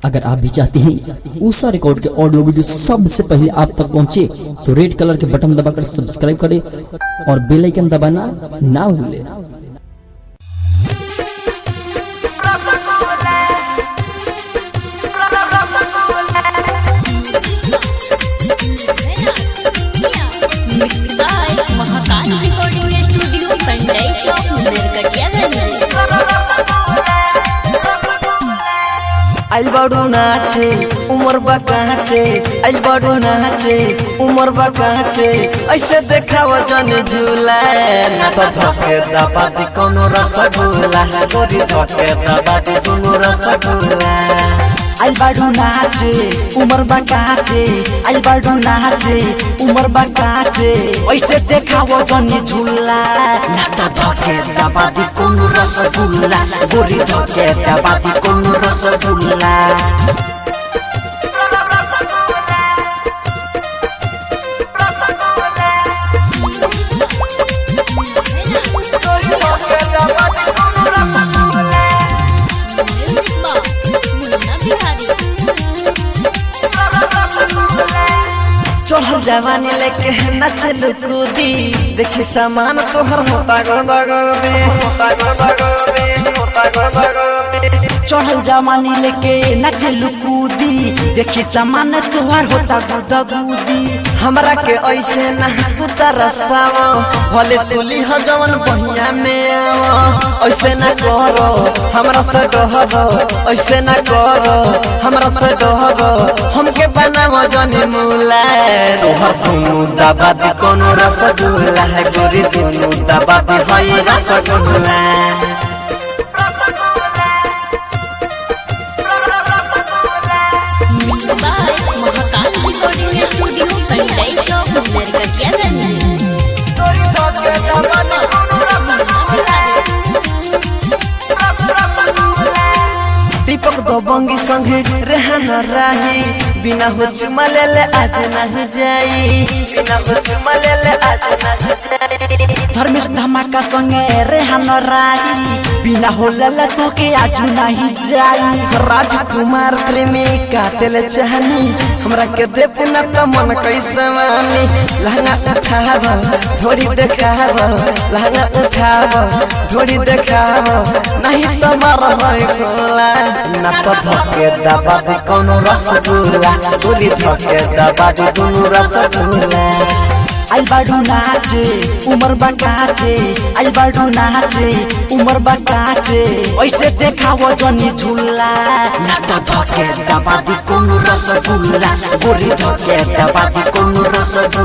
अगर आप भी चाहते हैं ऊषा रिकॉर्ड के ऑडियो वीडियो सबसे पहले आप तक पहुंचे तो रेड कलर के बटन दबाकर सब्सक्राइब करें और बेल आइकन दबाना ना भूलें mix by Mahakal recording studio Pandai चौक नरकटियागंज आइल बाडू नाचे उमर बकाचे आइल बाडू नाचे उमर बकाचे ऐसे देखाव जन झूला ना तो धके दबादी कोनो रसगुल्ला गोरी धके दबादी कोनो रसगुल्ला आइल बाडू नाचे उमर बकाचे आइल बाडू नाचे उमर बकाचे ऐसे देखावो जनी झुल्ला ना तो धके दबादी कोनो रसगुल्ला गोरी धके दबादी कोनो रसगुल्ला मुन्ना बिहारी चढ़ल जवानी लेके नचल कूदी देखी सामान तोहर होता गदा गदे होता गदा गदे होता गदा गदे चढ़ल जवानी लेके नचे लुकूदी देखी सामान तुहार होता गुदा गुदी हमरा के ऐसे ना तू तरसाव भले तुली ह जवन बहिया में आव ऐसे ना करो हमरा से डहरो ऐसे ना करो हमरा से डहरो हमके बनाव जने मूला तोहर दुनु दबा दी कोनो रसगुल्ला है गोरी दुनु दबा दी हई rasgulla mix by Mahakal recording studio Pandai चौक नरकटियागंज दीपक दबंगी संगे रहन राही बिना हो चुमा ले ले आज नहीं जाई बिना हो चुमा ले ले आज नहीं जाई धर्मेश धमाका संगे रेहान राही बिना होलल तो के आजू नहीं जाई राजकुमार प्रेमी काटेल चाहनी हमरा के दे पुना त मन कैसे मानी लहंगा उठाव ढोरी देखाव लहंगा उठाव ढोरी देखाव नहीं तो मार है कोला ना तो धके दबा दे कोनो रसगुल्ला गोली धके दबा दे कोनो रसगुल्ला आइल बाडू नाचे उमर बकाचे आइल बाडू नाचे उमर बकाचे ऐसे देखावो जनी झुल्ला ना तो धके दबा दे कोनो रसगुल्ला गोली धके दबा दे कोनो रसगुल्ला